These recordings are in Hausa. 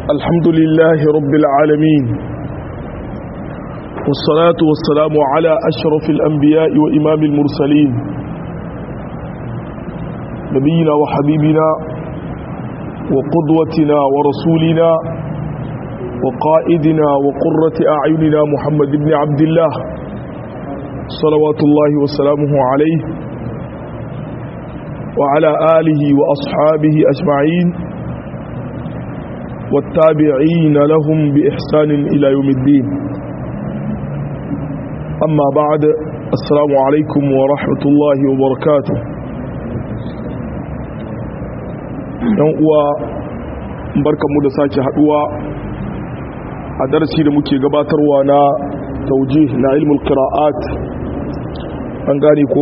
الحمد لله رب العالمين والصلاة والسلام على أشرف الأنبياء وإمام المرسلين نبينا وحبيبنا وقدوتنا ورسولنا وقائدنا وقرة أعيننا محمد بن عبد الله صلوات الله وسلامه عليه وعلى آله وأصحابه أجمعين والتابعين لهم بإحسان إلى يوم الدين أما بعد السلام عليكم ورحمة الله وبركاته uwa barkanmu da sake haduwa a darasi da muke gabatarwa na taujih na ilmul qira'at an gane ko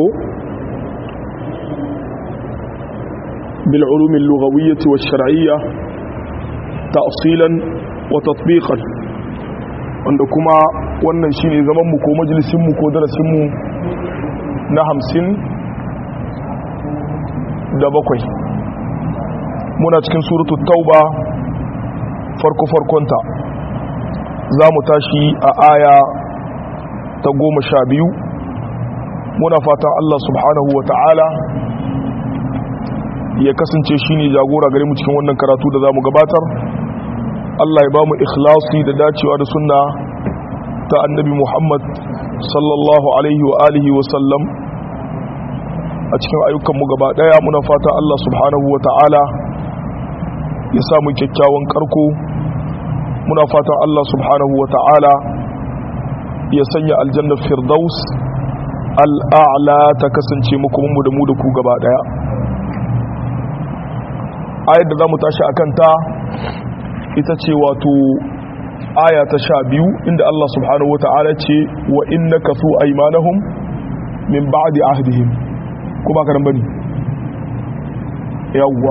bil ulum al-lughawiyyah wa shar'iyyah ta'silan wa tatbiqan wanda kuma wannan shine zaman mu ko majalisin mu ko darasin mu na 50 da bakwai muna cikin suratul tauba farko farkonta za mu tashi a aya ta goma sha biyu muna fatan Allah subhanahu wa ta'ala ya kasance shi ne jagora gare mu cikin wannan karatu da za mu gabatar Allah ya ba mu ikhlasi da dacewa da sunna ta annabi Muhammad sallallahu alaihi wa alihi wa sallam a cikin ayyukanmu gaba daya muna fatan Allah subhanahu wa ta'ala ya samu kyakkyawan karko muna fatan Allah subhanahu wa ta'ala ya sanya aljannar firdaus al'a'la ta kasance muku mu da mu da ku gaba daya ayar da za mu tashi a kanta ita ce wato aya ta sha biyu inda Allah subhanahu wa ta'ala ce wa inna kafu aimanahum min ba'di ahdihim ko ba karan bane yawwa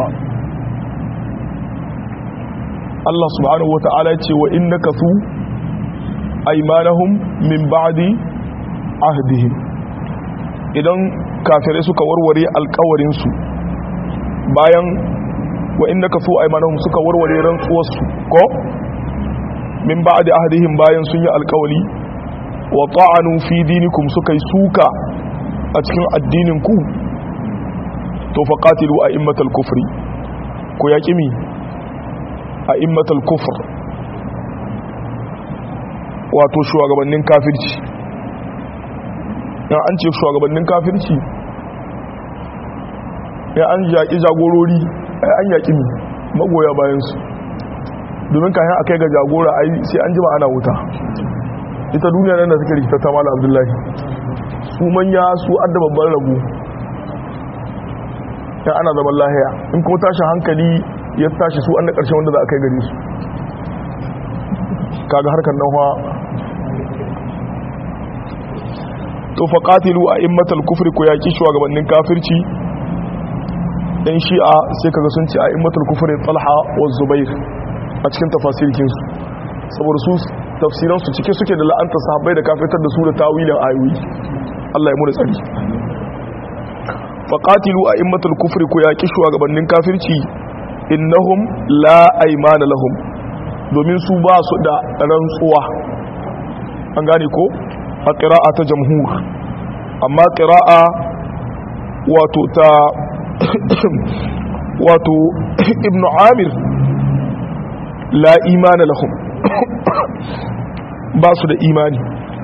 Allah subhanahu wa ta'ala ce wa inna kafu aimanahum min ba'di ahdihim idan kafirai suka warware alkawarinsu bayan wa inna kafu aimanahum suka warware rantsuwarsu ko min ba'di ahdihim bayan sun yi alkawali wa ta'anu fi dinikum suka yi suka a cikin addinin ku to faqatilu a'immatal kufri ko yaki mi a'immatal kufr wato shugabannin kafirci ya an ce shugabannin kafirci ya an yaƙi jagorori an yaƙi mi magoya bayansu domin kayan a kai ga jagora ai sai an jima ana wuta ita duniya nan da suke rikita ta mala abdullahi su manya su adda babban rabu ya ana zaman lahiya in kuma tashi hankali ya tashi su an da ƙarshen wanda za a kai gari su kaga harkar nan to faqatilu a immatal kufri ko yaki shugabannin kafirci dan shi'a sai kaga sun ce a immatul kufri talha wa zubair a cikin tafasirkin su saboda su tafsiran su cike suke da la'anta sahabbai da kafirtar da su da tawilin ayoyi Allah ya mu da tsari faqatilu a immatul kufri ko yaki shugabannin kafirci innahum la aymana lahum domin su ba su da rantsuwa an gane ko a ƙira'a ta jamhur amma ƙira'a wato ta wato ibn amir la imana lahum ba su da imani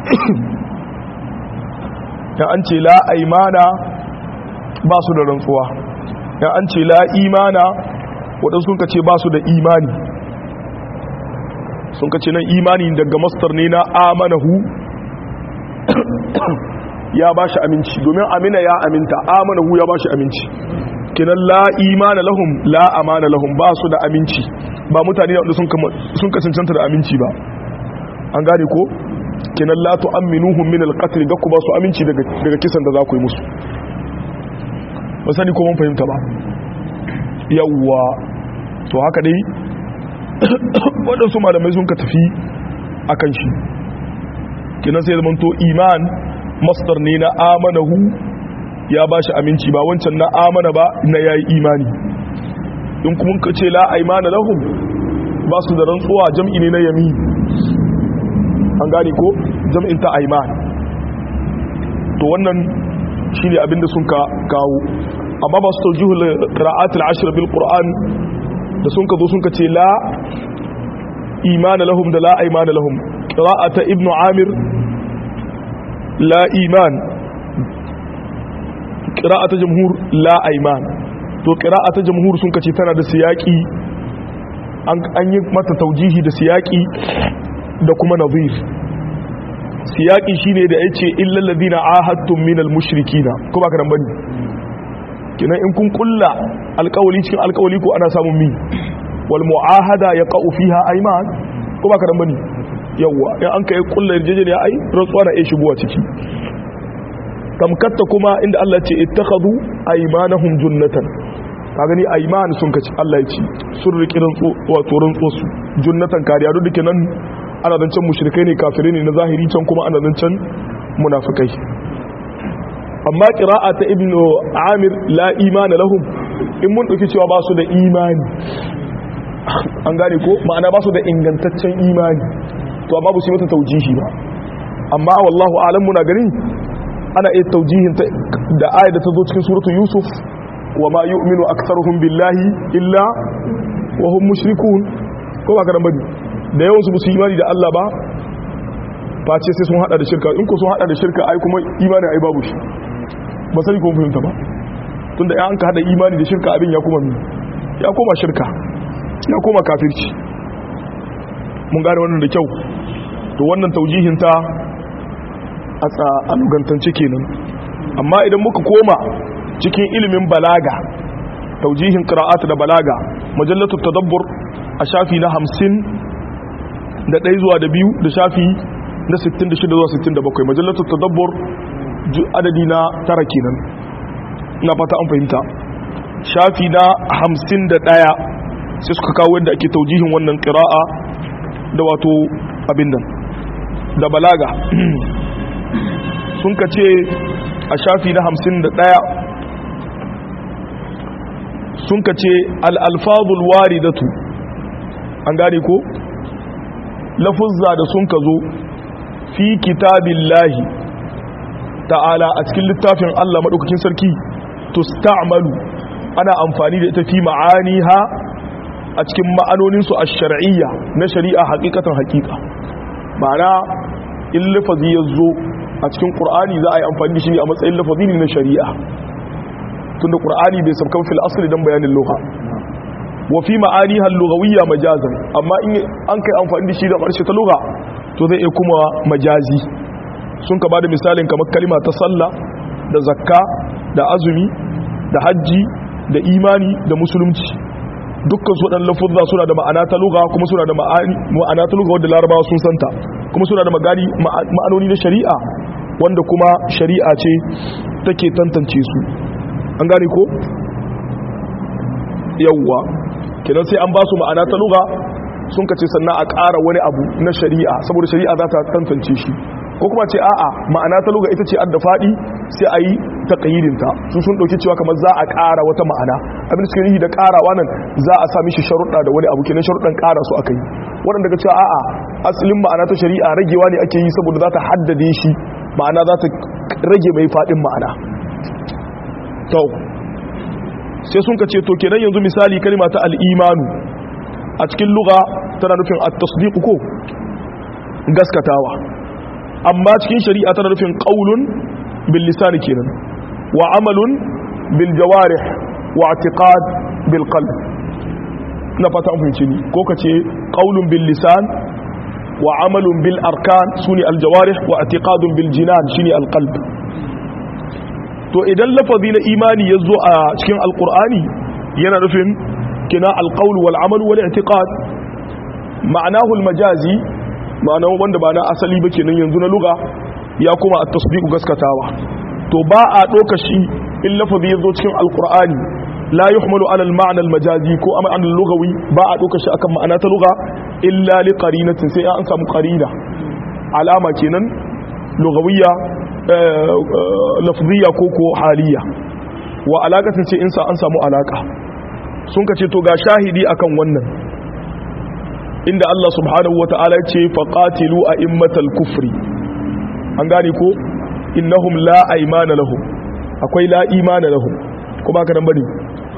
ya an ce la aimana ba su da rantsuwa ya an ce la imana waɗansu sun ka ce ba su da imani sun ka ce nan imani daga mastar ne na amanahu ya ba shi aminci domin amina ya aminta amanahu ya ba shi aminci kinan la imana lahum la amana lahum ba su da aminci ba mutane da sun kasancanta da aminci ba an gane ko kinan la tu'minuhum min al-qatl ga ku ba su aminci daga daga kisan da za ku yi musu ba sani ko mun fahimta ba yawwa to haka dai waɗansu malamai sun ka tafi akan shi kinan sai zamanto iman masdar ne na amanahu ya ba shi aminci ba wancan na amana ba na ya yi imani in kuma ka ce la aimana lahum ba su da rantsuwa jam'i ne na yamin an gane ko jam'in ta aiman to wannan shine abinda sun ka kawo amma ba su tawjihul qira'at al-ashr bil qur'an da sun ka zo sun ka ce la imana lahum da la aymana lahum qira'ata ibnu amir la iman qira'ata jumhur la ayman to qira'ata jumhur sun ka ce tana da siyaki an yi mata taujihi da siyaki da kuma nazir siyaki shine da yace illal ladina ahadtum minal mushrikina ko ba karan bane kina in kun kulla alƙawali cikin alƙawali ko ana samun mi wal muahada yaqau fiha ayman ko ba karan bane yawa in an kai kulla yarjejeniya ai rantsuwa na iya shigowa ciki tamkatta kuma inda Allah ya ce ittakhadhu aymanahum junnatan ka gani ayman sun kaci Allah ya ce sun riƙi rantsu wato rantsu su junnatan kariya duk dake nan ana zancen mushrikai ne kafirai ne na zahiri can kuma ana zancen munafikai amma qira'a ta ibnu amir la imana lahum in mun dauki cewa ba su da imani an gane ko ma'ana ba su da ingantaccen imani to amma ba su yi mata taujihi ba amma wallahu a'lam muna gani ana iya taujihin da ayat da ta zo cikin suratu yusuf wa ma yu'minu aktharuhum billahi illa wa hum mushrikun ko ba karan bane da yawan su ba su imani da Allah ba face sai sun hada da shirka in ko sun hada da shirka ai kuma imani ai babu shi ba sai ko fahimta ba tunda an ka hada imani da shirka abin ya kuma ya koma shirka ya koma kafirci mun gane wannan da kyau to wannan taujihin ta a tsalugantance kenan amma idan muka koma cikin ilimin balaga taujihin qira'at da balaga majallatu tadabbur a shafi na hamsin da ɗaya zuwa da biyu da shafi na 66 zuwa 67 majallatu tadabbur adadi na tara kenan na fata an fahimta shafi na hamsin da ɗaya sai suka kawo yadda ake taujihin wannan qira'a da wato abin nan da balaga sun ka ce a shafi na hamsin da ɗaya sun ka ce al'alfazul waridatu an gane ko lafuzza da sun ka zo fi kitabin lahi ta'ala a cikin littafin Allah maɗaukakin sarki to sta'amalu ana amfani da ita fi ma'ani ha a cikin ma'anoninsu a shari'iyya na shari'a hakikatan hakika ma'ana in lafazi ya zo a cikin ƙur'ani za a yi amfani da shi a matsayin lafazi ne na shari'a tunda ƙur'ani bai sabkan fil asali don bayanin loha wa fi ma'ani hallugawiyya majazan amma in an kai amfani da shi da ƙarshe ta lugha to zai iya kuma majazi sun ka bada misalin kamar kalima ta sallah da zakka da azumi da hajji da imani da musulunci dukkan su waɗannan lafuzza suna da ma'ana ta lugha kuma suna da ma'ana ta lugha wadda larabawa sun santa kuma suna da magani ma'anoni na shari'a wanda kuma shari'a ce take tantance su an gane ko yawwa kenan sai an ba su ma'ana ta lugha sun kace sannan a ƙara wani abu na shari'a saboda shari'a za ta tantance shi ko kuma ce a'a ma'ana ta lugha ita ce adda faɗi sai a yi taƙayyidin ta su sun ɗauki cewa kamar za a ƙara wata ma'ana abin suke yi da ƙarawa nan za a sami shi sharuɗa da wani abu kenan sharuɗan ƙara su aka yi waɗanda ga cewa a'a asalin ma'ana ta shari'a ragewa ne ake yi saboda za ta haddade shi ma'ana za ta rage mai faɗin ma'ana to sai sun ka ce to kenan yanzu misali kalma ta al'imanu a cikin luga tana nufin at-tasdiq ko gaskatawa amma cikin shari'a tana nufin qaulun bil lisan kenan wa amalun bil jawarih wa i'tiqad bil qalb na fata an fahimci ni ko kace qaulun bil lisan wa amalun bil arkan suni al jawarih wa i'tiqadun bil jinan shine al qalb to idan lafazi na imani ya zo a cikin alkur'ani yana nufin kina alƙaul wal amal wal i'tiqad ma'anahu al-majazi ma'ana wanda ba na asali ba kenan yanzu na lugha ya kuma at-tasdiq gaskatawa to ba a doka shi in lafazi ya zo cikin alkur'ani la yuhmalu ala al-ma'na al-majazi ko amma an lugawi ba a doka shi akan ma'ana ta lugha illa li qarinatin sai an samu qarina alama kenan lugawiyya lafziya ko ko haliya wa alakatin ce insa an samu alaka sun ka ce to ga shahidi akan wannan inda Allah subhanahu wa ta'ala ce faqatilu a'immatal kufri an gane ko innahum la aymana lahum akwai la imana lahum ko baka nan bane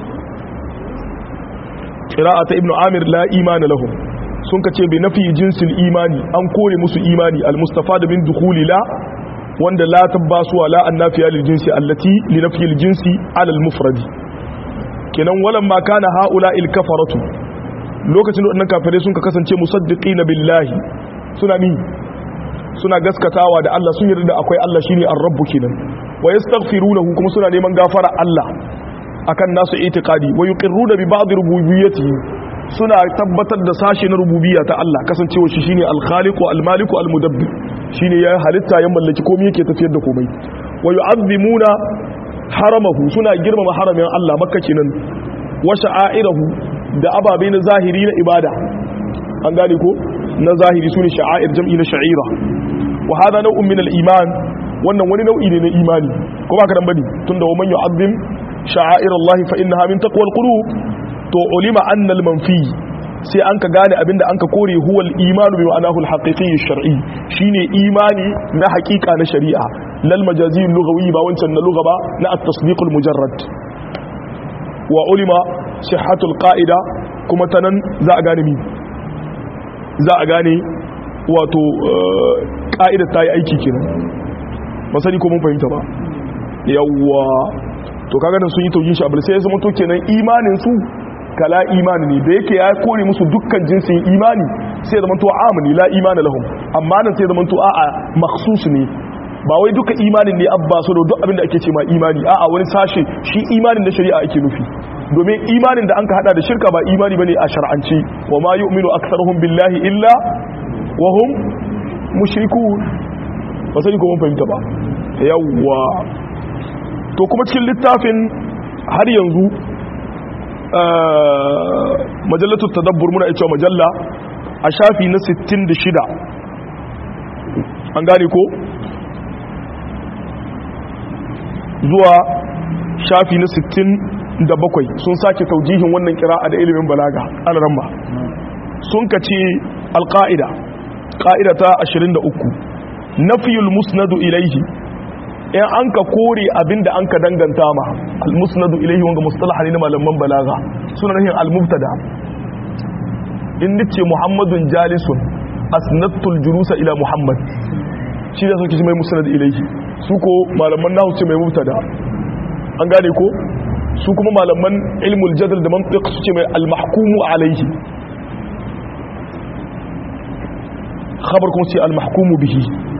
qira'ata ibnu amir la imana lahum sun kace bi nafi jinsil imani an kore musu imani al-mustafa da min dukhuli la wanda la tabbasuwa la annafiya lil jinsi allati li nafi al jinsi ala al mufradi kenan walan ma kana haula il kafaratu lokacin da wannan kafirai sun ka kasance musaddiqina billahi suna mi suna gaskatawa da Allah sun yarda da akwai Allah shine ar-rabb kenan wa yastaghfirunahu kuma suna neman gafara Allah akan nasu itiqadi wa yuqirruna bi ba'd rububiyyatihi suna tabbatar da sashe na rububiyya ta Allah kasancewa shi shine al-khaliq wa al-malik wa al-mudabbir shine ya halitta ya mallaki komai yake tafiyar da komai wa yu'azzimuna haramahu suna girmama haramin Allah makka kenan wa sha'airahu da ababe na zahiri na ibada an gane ko na zahiri sune sha'air jam'i na sha'ira wa hada nau'un min al-iman wannan wani nau'i ne na imani ko ba ka dan bane tunda wa man yu'azzim sha'air Allah fa innaha min taqwal qulub to ulima annal manfi sai an ka gane abinda an ka kore huwal imanu bi ma'anahu al-haqiqi shar'i shine imani na haqiqa na shari'a lal majazi lughawi ba wancan na lugha ba na at-tasdiq al-mujarrad wa ulima sihhatu al-qa'ida kuma tanan za a gane mi za a gane wato ka'ida ta yi aiki kenan ba sani ko mun fahimta ba yawwa to kaga nan sun yi taujin shi abul sai ya zama to kenan imanin su kala imani ne da yake ya kore musu dukkan jinsin imani sai zama to amini la imani lahum amma nan sai zama to a'a makhsus ne ba wai duka imanin ne abba so da duk abin da ake ce ma imani a'a wani sashe shi imanin da shari'a ake nufi domin imanin da an ka hada da shirka ba imani bane a shar'ance wa ma yu'minu aktharuhum billahi illa wa hum mushrikun ba sai ko mun fahimta ba yawwa to kuma cikin littafin har yanzu majallatu tadabbur muna cewa majalla a shafi na 66 an gane ko zuwa shafi na 67 sun sake taujihin wannan kira'a da ilimin balaga an ramma sun kace alqaida qa'ida ta 23 nafiyul musnadu ilaihi in an ka kore abinda an ka danganta ma al-musnadu ilayhi wanga mustalah ne na malaman balaga suna nahin al-mubtada in nace muhammadun jalisun asnatul jurusa ila muhammad shi da suke mai musnad ilayhi su ko malaman nahu ce mai mubtada an gane ko su kuma malaman ilmul jadal da mantiq su ce mai al-mahkumu alayhi khabar kuma ce al-mahkumu bihi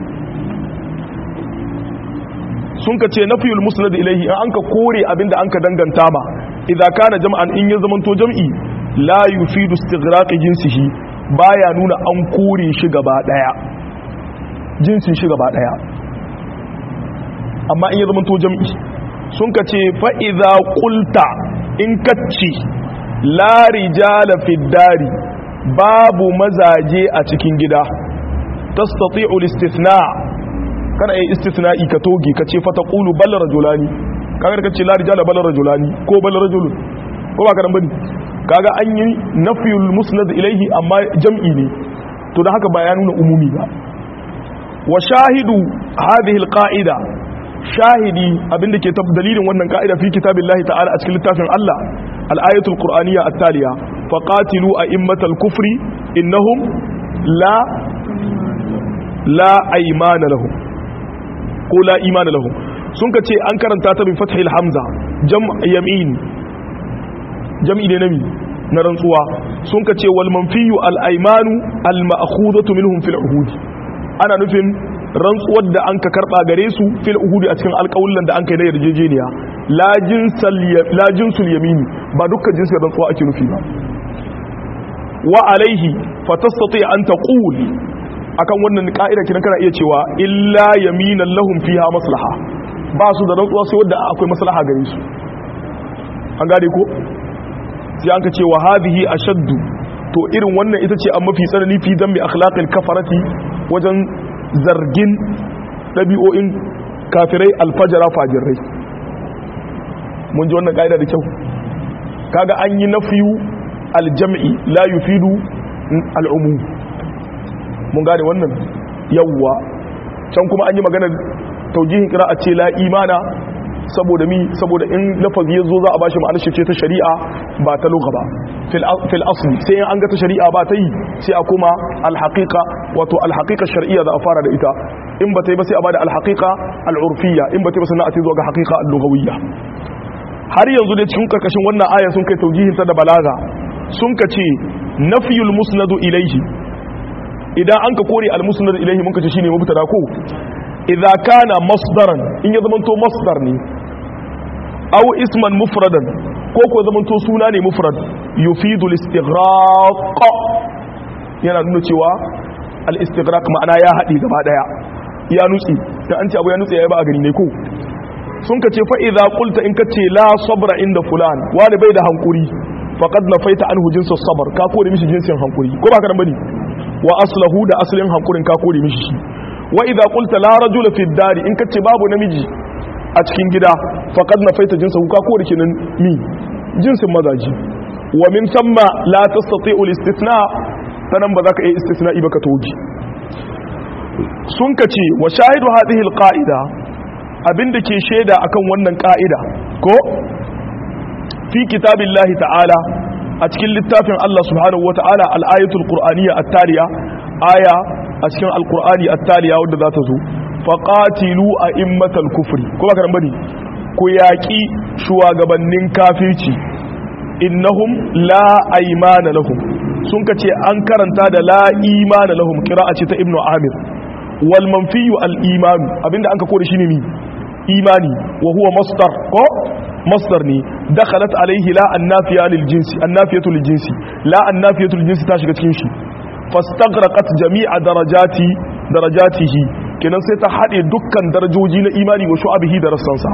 sun ka ce nafiyul musnad ilaihi an ka kore abinda an ka danganta ma idza kana jam'an in ya zamanto jam'i la yufidu istighraq jinsihi baya nuna an kore shi gaba daya jinsin shi gaba daya amma in ya zamanto jam'i sun ka ce fa idza qulta in kacci la rijala fid dari babu mazaje a cikin gida tastati'u al-istithna' kana yin istithna'i ka toge ka ce fata qulu bal rajulani kaga ka ce la rijala bal rajulani ko bal rajulun ko ba ka dan bane kaga an yi nafyul musnad ilayhi amma jam'i ne to da haka ba ya nuna umumi ba wa shahidu hadhihi alqa'ida shahidi abinda ke tab dalilin wannan ka'ida fi kitabillahi ta'ala a cikin littafin Allah al-ayatul qur'aniyya at-taliya faqatilu a'immatal kufri innahum la la aymana lahum ko la imana lahum sun ka ce an karanta ta bin fathil hamza jam yamin jam'i ne nami na rantsuwa sun ka ce wal manfiyu al aymanu al ma'khudatu minhum fil uhud ana nufin rantsuwar da an ka karba gare su fil uhud a cikin alƙawullan da an kai na yarjejeniya la jinsal la jinsul yamin ba dukkan jinsin rantsuwa ake nufi ba wa alaihi fatastati an taqul akan wannan ka'ida kidan kana iya cewa illa yaminan lahum fiha maslaha ba su da rantsuwa sai wanda akwai maslaha gare su an gane ko sai an ka ce wa hadhihi ashaddu to irin wannan ita ce an mafi tsanani fi dambi akhlaqil kafarati wajen zargin dabi'o'in kafirai alfajara fajirai mun ji wannan ka'ida da kyau kaga an yi nafiyu aljam'i la yufidu al'umu mun gane wannan yawwa can kuma an yi maganar taujihin a ce la imana saboda mi saboda in lafazi ya zo za a bashi ma'anar ce ta shari'a ba ta lugha ba fil asli sai an ga ta shari'a ba ta yi sai a kuma alhaqiqa wato alhaqiqa shar'iyya za a fara da ita in ba ta yi ba sai a bada alhaqiqa al'urfiyya in ba ta yi ba sannan a ce zuwa ga haqiqa al-lughawiyya har yanzu da cikin karkashin wannan aya sun kai taujihin ta da balaga sun ka ce nafiyul musnadu ilaihi idan an ka kore al-musnadu ilaihi mun ka ce shine mubtada ko idza kana masdaran in ya zamanto masdar ne aw isman mufradan ko ko zamanto suna ne mufrad yufidu al-istighraq yana nuna cewa al-istighraq ma'ana ya haɗe gaba daya ya nutsi da an ce abu ya nutsi ya ba a gani ne ko sun ka ce fa idza qulta in ka ce la sabra inda fulan wani bai da hankuri faqad nafaita anhu jinsu sabr ka kore mishi jinsin hankuri ko ba ka dan bane wa aslahu da aslin hankurin ka kore mishi shi wa idza qulta la rajula fi dari in kace babu namiji a cikin gida faqad nafaita jinsahu ka kore kinan mi jinsin mazaji wa min thumma la tastati'u al-istithna sanan ba za ka yi istisna'i ba ka toji sun kace wa shahidu hadhihi al-qa'ida abinda ke shaida akan wannan ka'ida ko fi kitabillahi ta'ala a cikin littafin Allah subhanahu wa ta'ala al-ayatul qur'aniyya at-taliya aya a cikin alkur'ani attaliya wadda za ta zo faƙatilu a immatal kufri ko ba ka bane ku yaƙi shugabannin kafirci innahum la aymana lahum sun ka ce an karanta da la imana lahum qira'a ce ta ibnu amir wal manfiyu al iman abinda an ka kore shi ne mi imani wa huwa masdar ko masdar ne dakhalat alaihi la annafiya lil jinsi annafiyatu lil jinsi la annafiyatu lil jinsi ta shiga cikin shi fastagraqat jami'a darajati darajatihi kenan sai ta hade dukkan darajoji na imani wa shu'abihi da rassansa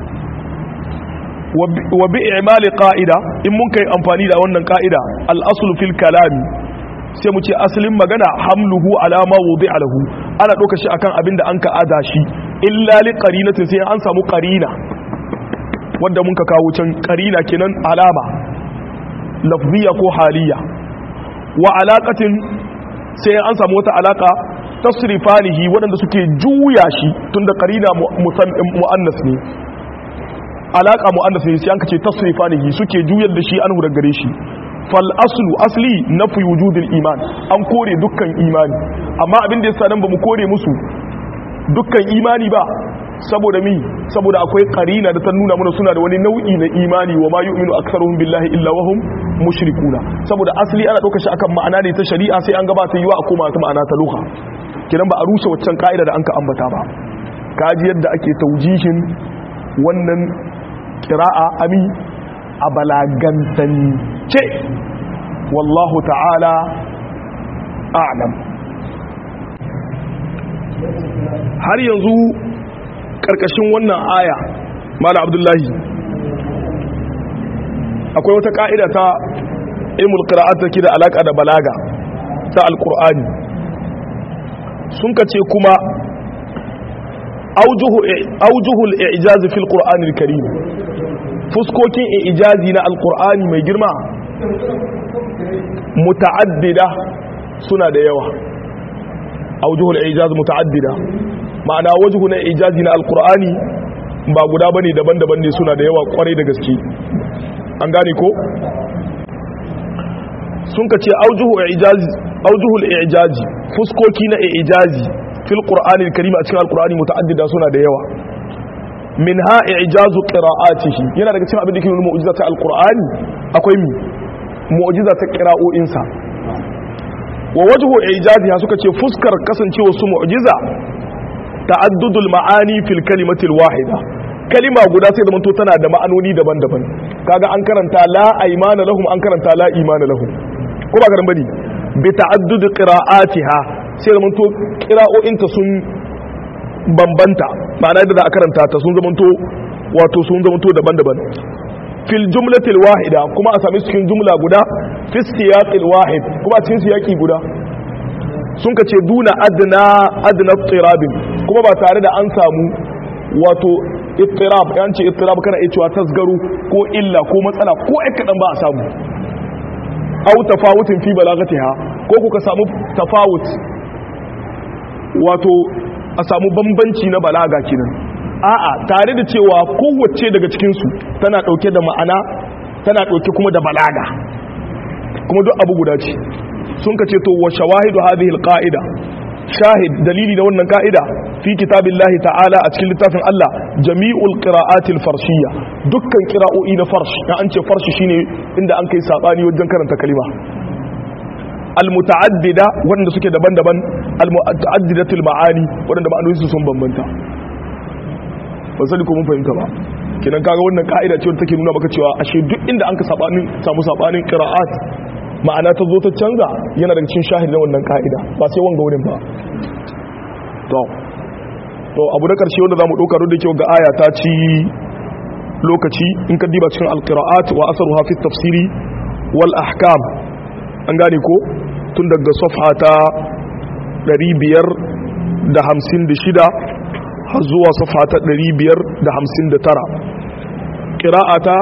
wa bi i'mali qa'ida in mun kai amfani da wannan qa'ida al-aslu fil kalami sai mu ce asalin magana hamluhu ala ma wudi'a lahu ana doka shi akan abin da an ka ada shi illa li qarinatin sai an samu qarina wanda mun ka kawo can qarina kenan alama lafziya ko haliya wa alaqatin sai an samu wata alaka tasrifanihi waɗanda suke juya shi tunda qarina muannas ne alaka muannas ne sai an kace tasrifanihi suke juyar da shi an daga gare shi fal aslu asli nafi wujudil iman an kore dukkan imani amma abin da yasa nan bamu kore musu dukkan imani ba saboda mi saboda akwai qarina da ta nuna mana suna da wani nau'i na imani wa ma yu'minu aktsaruhum billahi illa wa hum mushrikuna saboda asali ana dauka shi akan ma'ana ne ta shari'a sai an gabata yiwa a koma ta ma'ana ta lugha kidan ba a rushe waccan ka'ida da anka ambata ba kaji yadda ake taujihin wannan qira'a ami a balagantance wallahu ta'ala a'lam har yanzu karkashin wannan aya mala abdullahi akwai wata ka'ida ta ilmul qira'at take da alaka da balaga ta alqur'ani sun kace kuma aujuhu aujuhul i'jaz fil qur'anil karim fuskokin i'jazi na alqur'ani mai girma muta'addida suna da yawa aujuhul i'jaz muta'addida ma'ana wajhu na ijazi na alkur'ani ba guda bane daban-daban ne suna da yawa kwarai da gaske an gane ko sun ka ce aujuhul ijazi fuskoki na ijazi fil qur'anil karim a cikin alkur'ani muta'addida suna da yawa min ha ijazu qira'atihi yana daga cikin abin da ke nuna mu'jiza ta alkur'ani akwai mi mu'jiza ta qira'o'insa wa wajhu ijaziha suka ce fuskar kasancewa su mu'jiza ta'addudul ma'ani fil kalimatil wahida kalima guda sai da manto tana da ma'anoni daban-daban kaga an karanta la aymana lahum an karanta la imana lahum ko ba garan bane bi ta'addud qira'atiha sai da manto qira'o'inta sun bambanta ma'ana da za a karanta ta sun zamanto wato sun zamanto daban-daban fil jumlatil wahida kuma a sami cikin jumla guda fi siyaqil wahid kuma cikin siyaqi guda sun ka ce duna adna adna tirabin kuma ba tare da an samu wato ittirab yan ce ittirab kana iya cewa tasgaru ko illa ko matsala ko ai kadan ba a samu aw tafawutin fi balagatiha ko ku ka samu tafawut wato a samu bambanci na balaga kenan a'a tare da cewa kowace daga cikinsu tana ɗauke da ma'ana tana ɗauke kuma da balaga kuma duk abu guda ce sun ka ce to wa shawahidu hadhihi alqa'ida shahid dalili na wannan ka'ida fi kitabillahi ta'ala a cikin littafin Allah jami'ul qira'atil farshiyya dukkan qira'o'i na farsh ya an ce farsh shine inda an kai sabani wajen karanta kalima almuta'addida wanda suke daban-daban almuta'addidatul ma'ani wanda ma'anoninsu sun bambanta ba sani ko mun fahimta ba kenan kaga wannan ka'ida ce wanda take nuna maka cewa ashe duk inda an ka sabanin samu sabanin qira'at ma'ana ta zo ta canza yana daga cikin shahid na wannan ka'ida ba sai wanga wurin ba to to abu na karshe wanda zamu dauka da kyau ga aya ta ci lokaci in ka diba cikin alqira'at wa asaruha fi tafsiri wal ahkam an gane ko tun daga safha ta 556 har zuwa safha ta 559 qira'ata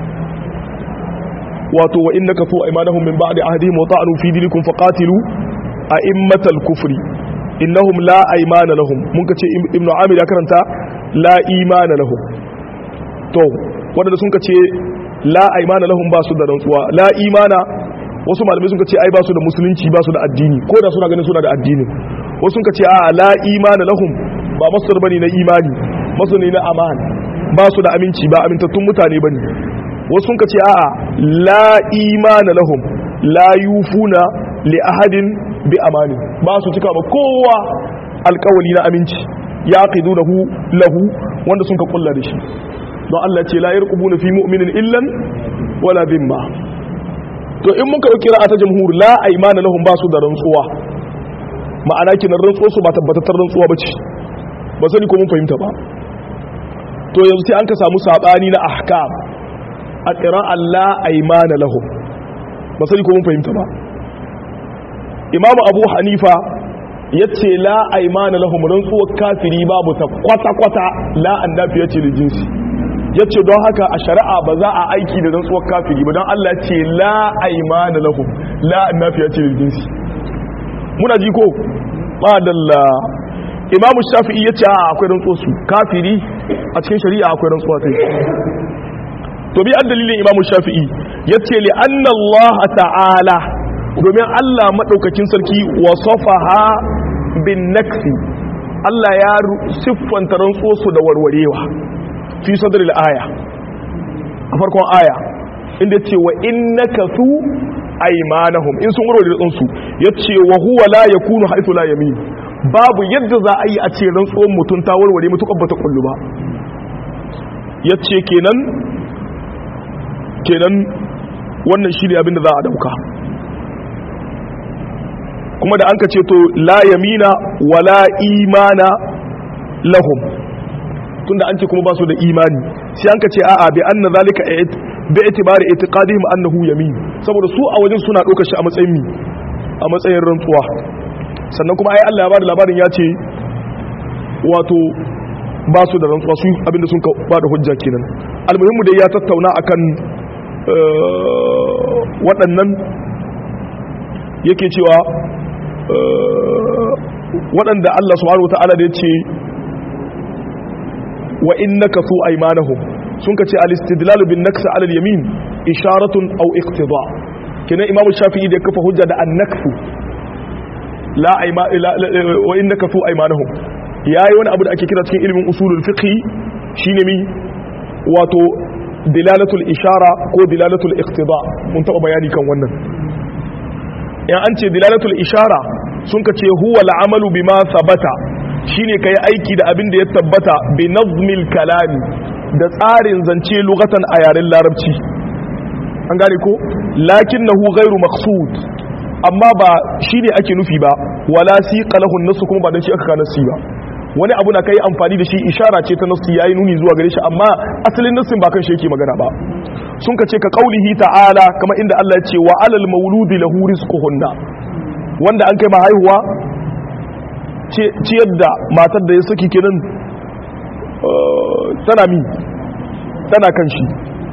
wato wa innaka fu aymanahum min ba'di ahdihim wa ta'anu fi dinikum faqatilu a'immatal kufri innahum la aymana lahum mun kace ibnu amir ya karanta la imana lahum to wanda sun kace la aymana lahum ba su da rantsuwa la imana wasu malamai sun kace ai ba su da musulunci ba su da addini ko da suna ganin suna da addini wasu sun kace a la imana lahum ba masdar bane na imani masdar ne na aman ba su da aminci ba amintattun mutane bane wasu sun kace a'a la imana lahum la yufuna li ahadin bi amani ba su cika ba kowa alkawali na aminci ya qidunahu lahu wanda sun ka kulla da shi don Allah ce la yarqubuna fi mu'minin illan wala dhimma to in muka dauki ra'a ta jamhur la aymana lahum ba su da rantsuwa ma'ana kinan rantsuwa su ba tabbatar rantsuwa bace ba sani ko mun fahimta ba to yanzu sai an ka samu sabani na ahkam a qira'a la aymana lahum ba sani ko mun fahimta ba imamu abu hanifa ya ce la aimana lahum rantsuwar kafiri babu ta kwata-kwata la an dafi ya ce da jinsi ya ce don haka a shari'a ba za a aiki da rantsuwar kafiri ba don Allah ce la aimana lahum la an dafi ya ce da jinsi muna ji ko madalla imamu shafi'i ya ce a akwai rantsuwar su kafiri a cikin shari'a akwai rantsuwa sai to bi an dalilin imamu shafi'i ya ce li anna Allah ta'ala domin Allah maɗaukakin sarki wasafaha bin naksi Allah ya siffanta rantsuwarsu da warwarewa fi sadril aya a farkon aya inda ce wa innaka su aymanahum in sun warware rantsu yace wa huwa la yakunu haythu la yamin babu yadda za a yi a ce rantsuwar mutum ta warware mutukar bata kullu ba yace kenan kenan wannan shi ne abin da za a dauka kuma da an ka ce to la yamina wala imana lahum tunda an ce kuma ba su da imani sai an ka ce a'a bi anna zalika bi itibari itiqadihim annahu yamin saboda su a wajen suna ɗaukar shi a matsayin mi a matsayin rantsuwa sannan kuma ai Allah ya bada labarin ya ce wato ba su da rantsuwa su abinda sun ba da hujja kenan almuhimmu dai ya tattauna akan waɗannan yake cewa waɗanda Allah subhanahu wata'ala da ya ce wa innaka su aymanahum sun ka ce al-istidlal bin naksa ala al-yamin isharatun aw iqtida kina imamu shafi'i da kafa hujja da an-nakfu la ayma wa innaka su aymanahum yayi wani abu da ake kira cikin ilimin usulul fiqh shine mi wato dilalatul ishara ko dilalatul iqtida mun taba bayani kan wannan in an ce dilalatul ishara sun ka ce huwa al'amalu bima sabata shine kai aiki da abin da ya tabbata bi nazmil kalami da tsarin zance lugatan a yaren larabci an gane ko lakinnahu ghairu maqsud amma ba shine ake nufi ba wala siqa lahu nasu kuma ba dan shi aka kana nasi ba wani abu na kai amfani da shi ishara ce ta nasu yayi nuni zuwa gare shi amma asalin nasin ba kan shi yake magana ba sun ka ce ka kaulihi ta'ala kamar inda Allah ya ce wa alal mauludi lahu rizquhunna wanda an kai ma haihuwa ciyar da matar da ya saki kenan tana mi tana kan shi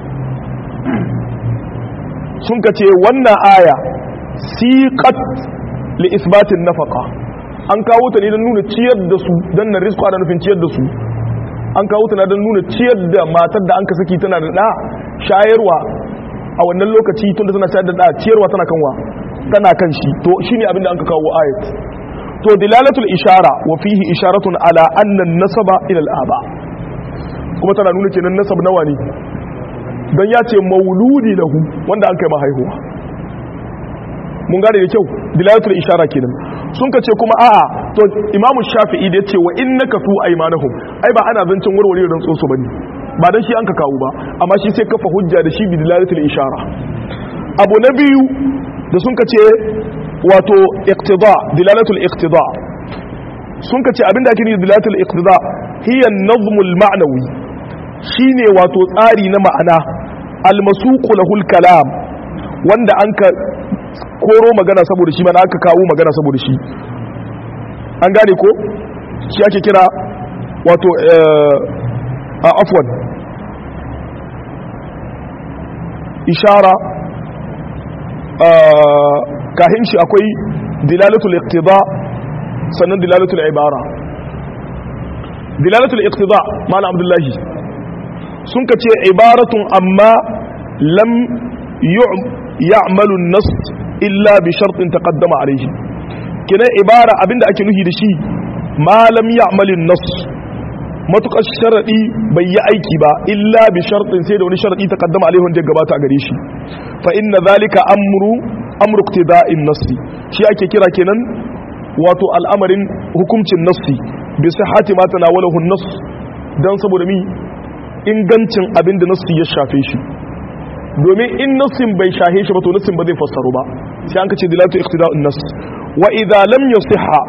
sun ka ce wannan aya siqat li isbatin nafaqa an kawo ta ne don nuna ciyar da su dan na rizqa da nufin ciyar da su an kawo ta don nuna ciyar da matar da an ka saki tana da da shayarwa a wannan lokaci tunda tana shayar da da ciyarwa tana kanwa tana kan shi to shine abin da an ka kawo ayat to dilalatul ishara wa fihi isharatun ala anna nasaba ila al-aba kuma tana nuna kenan nasab nawa ne dan ya ce mauludi lahu wanda an kai mahaihuwa mun gane da kyau dilalatul ishara kenan sun ka ce kuma a'a to imamu shafi'i da yace wa innaka tu aymanahum ai ba ana zancin warware ran tsotso bane ba dan shi an ka kawo ba amma shi sai kafa hujja da shi bi dilalatul ishara abu na biyu da sun ka ce wato iqtida dilalatul iqtida sun ka ce abinda ake nufi dilalatul iqtida hiya an-nazmul ma'nawi shine wato tsari na ma'ana al-masuqu lahul kalam wanda an ka koro magana saboda shi mana aka kawo magana saboda shi an gane ko shi ake kira wato a afwan ishara kahin shi akwai dilalatul iqtida sannan dilalatul ibara dilalatul iqtida malam abdullahi sun ka ce ibaratun amma lam ya'malu an-nas illa bi shartin taqaddama alayhi kina ibara abinda ake nuhi da shi ma lam ya'malu an-nas matukar sharadi bai yi aiki ba illa bi shartin sai da wani sharadi taqaddama alayhi wanda ya gabata a gare shi fa inna zalika amru amru iqtida'in nassi shi ake kira kenan wato al'amarin hukuncin nassi bi sihhati ma tanawalahu an-nass dan saboda mi ingancin abinda nassi ya shafe shi domin in nassin bai shahe shi ba to nassin ba zai fassaru ba sai an kace dilatu iqtida'un nass wa idza lam yusihha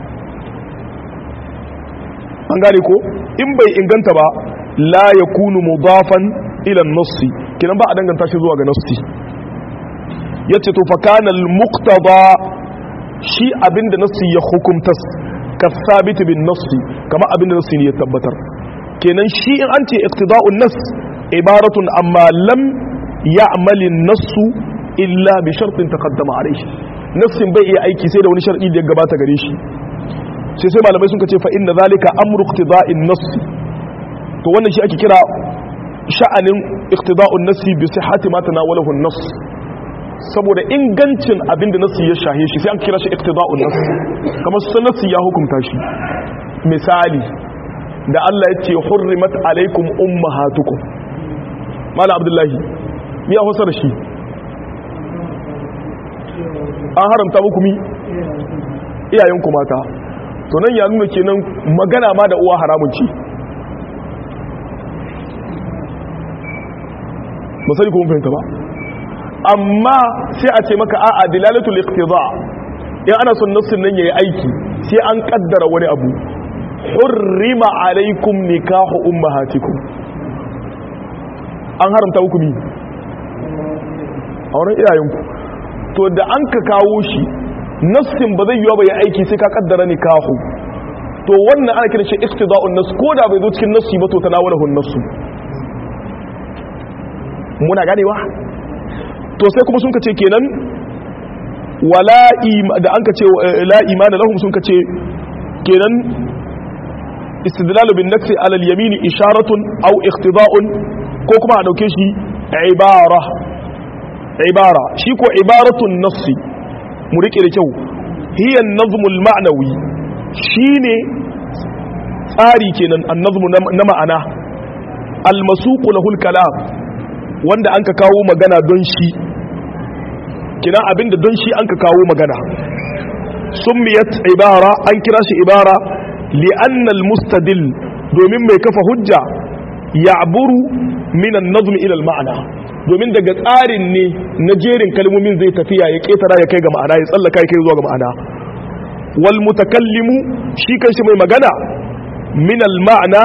an gane ko in bai inganta ba la yakunu mudafan ila an-nassi kinan ba a danganta shi zuwa ga nassi yace to fa kana al-muqtada shi abinda nassi ya hukumta ka sabit bin nassi kama abinda nassi ne ya tabbatar kenan shi in an ce iqtida'un nass ibaratun amma lam ya'mal an-nass illa bi shartin taqaddama alayhi nassin bai iya aiki sai da wani shar'i da ya gabata gare shi sai sai malamai sun ce fa inna zalika amru iqtida'in nass to wannan shi ake kira sha'anin iqtida'un nass bi sihhati ma tanawalahu an-nass saboda ingancin abinda nassi ya shahe shi sai an kira shi iqtida'un nass kamar sun nassi ya hukunta shi misali da Allah ya ce hurrimat alaikum ummahatukum mala abdullahi ya hausa da shi an haramta muku mi iyayenku mata to nan ya nuna kenan magana ma da uwa haramun ce misali kuma fahimta ba amma sai a ce maka a'a dilalatul iqtida in ana son nassin nan yayi aiki sai an kaddara wani abu hurrima alaikum nikahu ummahatikum an haramta hukumi a wurin iyayenku to da an ka kawo shi nassin ba zai yiwa ba ya aiki sai ka kaddara nikahu to wannan ana kiran shi iqtida'un nas ko da bai zo cikin nassi ba to tanawalahu nassu muna ganewa to sai kuma sun kace kenan wala da an kace la imana lahum sun kace kenan istidlalu bin nafsi ala al-yamin isharatun aw iqtida'un ko kuma a dauke shi ibara ibara shi ko ibaratun nassi mu rike da kyau hiya an-nazmu al-ma'nawi shine tsari kenan an-nazmu na ma'ana al-masuq lahu al-kalam wanda an ka kawo magana don shi kina abinda don shi an ka kawo magana summiyat ibara an kira shi ibara li'anna al-mustadil domin mai kafa hujja ya'buru min an-nazm ila al-ma'na domin daga tsarin ne na jerin kalmomin zai tafiya ya ketara ya kai ga ma'ana ya tsallaka ya kai zuwa ga ma'ana wal mutakallimu shi kanshi mai magana min al-ma'na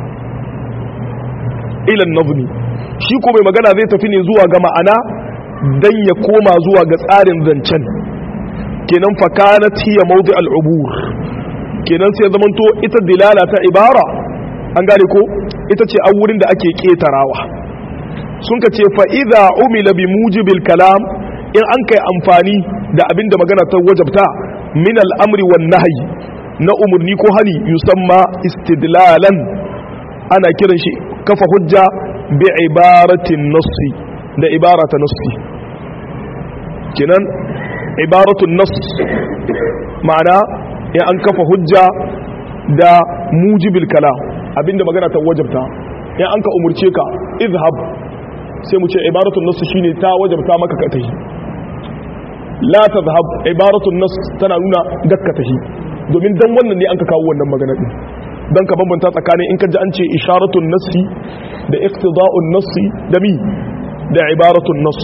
ila an-nazm shi ko mai magana zai tafi ne zuwa ga ma'ana dan ya koma zuwa ga tsarin zancen kenan fakanat hiya mawdi al-ubur kenan sai zamanto ita dilala ta ibara an gane ko ita ce an wurin da ake ketarawa sun ka ce fa idza umila bi mujibil kalam in an kai amfani da abin da magana ta wajabta min al'amri wan nahyi na umurni ko hani yusamma istidlalan ana kiran shi kafa hujja bi ibaratin nassi da ibarata nassi kenan ibaratun nass ma'ana ya an kafa hujja da mujibil kalam abinda magana ta wajabta ya an ka umurce ka izhab sai mu ce ibaratun nass shine ta wajabta maka ka tahi la tadhhab ibaratun nass tana nuna dakka tahi domin dan wannan ne an ka kawo wannan magana din dan ka bambanta tsakanin in ka ji an ce isharatun nassi da iqtida'un nassi da mi da ibaratun nass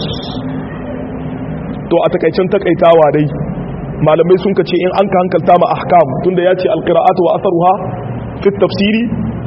to a takaicen takaitawa dai malamai sun ka ce in an ka hankalta ma ahkam tunda ya ce alqira'atu wa atharuha fi tafsiri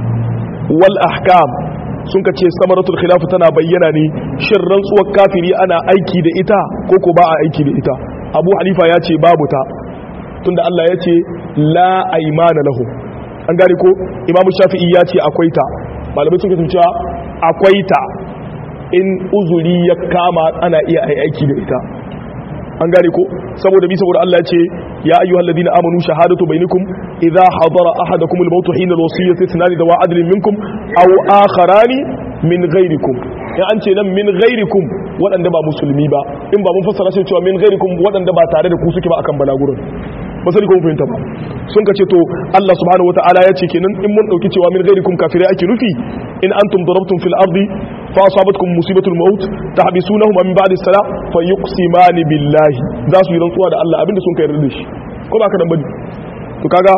wal ahkam sun ka ce samaratul khilaf tana bayyana ne shin rantsuwar kafiri ana aiki da ita ko ko ba a aiki da ita abu hanifa ya ce babu ta tunda Allah ya ce la aymana lahum an gane ko imamu shafi'i ya ce akwai ta malamai sun ka cewa akwai ta in uzuri ya kama ana iya aiki da ita an gane ko saboda bi saboda Allah ya ce ya ayyuhal ladina amanu shahadatu bainakum idha hadara ahadakum al-maut hina al-wasiyyati ithnani dawa adlin minkum aw akharani min ghairikum in an ce nan min ghairikum waɗanda ba musulmi ba in ba mun fassara shi cewa min ghairikum waɗanda ba tare da ku suke ba akan balagurin ba sani ko mun fahimta ba sun ka ce to Allah subhanahu wataala ya ce kenan in mun dauki cewa min ghairikum kafirai ake nufi in antum darabtum fil ardi fa asabatkum musibatul maut tahbisunahum min ba'di salah fa yuqsimani billahi za su yi rantsuwa da Allah abinda sun kai yarda da shi ko ba ka dan bane to kaga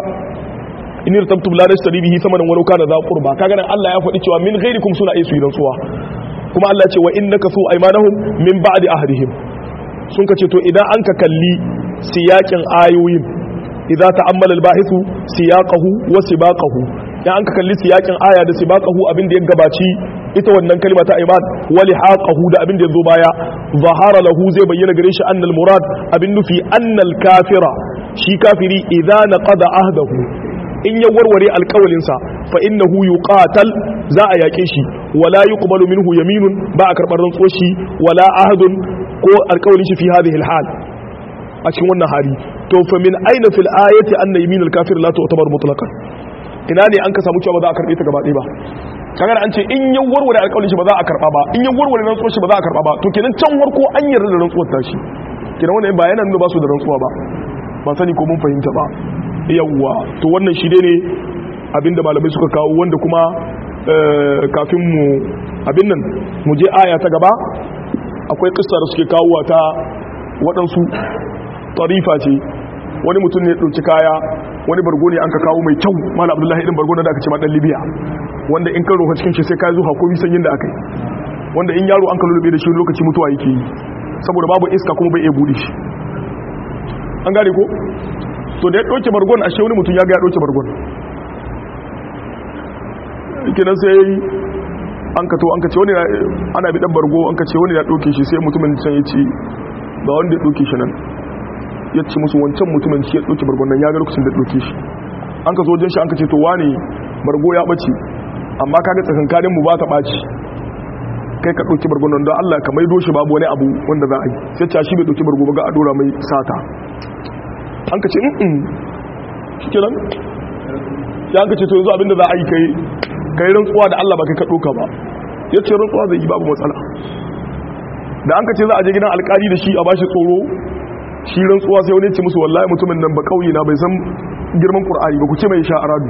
in irtabtum la tashtari bihi thamanan walau kana za qurba kaga nan Allah ya faɗi cewa min ghairikum suna iya su yi rantsuwa kuma Allah ya ce wa innaka su aymanahum min ba'di ahdihim sun ka ce to idan an ka kalli siyakin ayoyin idza ta'ammala al-bahithu siyaqahu wa sibaqahu ya an ka kalli siyakin aya da sibaqahu abin da ya gabaci ita wannan kalma ta iman wa lihaqahu da abin da yazo baya zahara lahu zai bayyana gare shi annal murad abin nufi annal kafira shi kafiri idza naqada ahdahu in ya warware alƙawalinsa fa innahu yuqatal za a yaƙe shi wala yuqbalu minhu yaminun ba a karɓar rantsuwar shi wala ahadun ko alƙawalin shi fi hadhihi alhal a cikin wannan hali to fa min aina fil ayati anna yaminul kafir la tu'tabar mutlaqan ina ne an ka samu cewa ba za a karbe ta gaba ɗaya ba kaga an ce in ya warware alƙawarin shi ba za a karba ba in ya warware rantsuwar shi ba za a karba ba to kenan can warko an yarda da rantsuwar ta shi kenan wannan ba yana nuna ba su da rantsuwa ba ban sani ko mun fahimta ba yawwa to wannan shi ne abinda malamai suka kawo wanda kuma kafin mu abin nan mu je aya ta gaba akwai kissa da suke kawo ta waɗansu tarifa ce wani mutum ne ɗauki kaya wani bargo ne an ka kawo mai kyau mala abdullahi irin bargo da aka ce ma ɗan libya wanda in kan roha cikin shi sai ka zuwa ko bisan yin da aka yi wanda in yaro an ka lulube da shi lokaci mutuwa yake yi saboda babu iska kuma bai iya buɗe shi an gane ko to da ya ɗauke bargon ashe wani mutum ya ga ya ɗauke bargon kenan sai an ka to an ka ce wani ana bi ɗan bargo an ka ce wani ya ɗauke shi sai mutumin can ya ce ba wanda ya ɗauke shi nan ya ce musu wancan mutumin shi ya ɗauke bargon nan ya ga lokacin da ɗauke shi an ka zo wajen shi an ka ce to wane bargo ya ɓace amma kaga tsakankanin mu ba ta ɓaci kai ka ɗauki bargon nan don Allah ka maido shi babu wani abu wanda za a yi sai ta shi bai ɗauki bargo ba ga a ɗora mai sata an ka ce in shi ke nan ya an ka ce to yanzu abinda za a yi kai kai rantsuwa da Allah ba kai ka ɗoka ba ya ce rantsuwa zai yi babu matsala da an ka ce za a je gidan alkali da shi a bashi tsoro shi rantsuwa sai wani ce musu wallahi mutumin nan ba kauye na bai san girman qur'ani ba ku ce mai sha aradu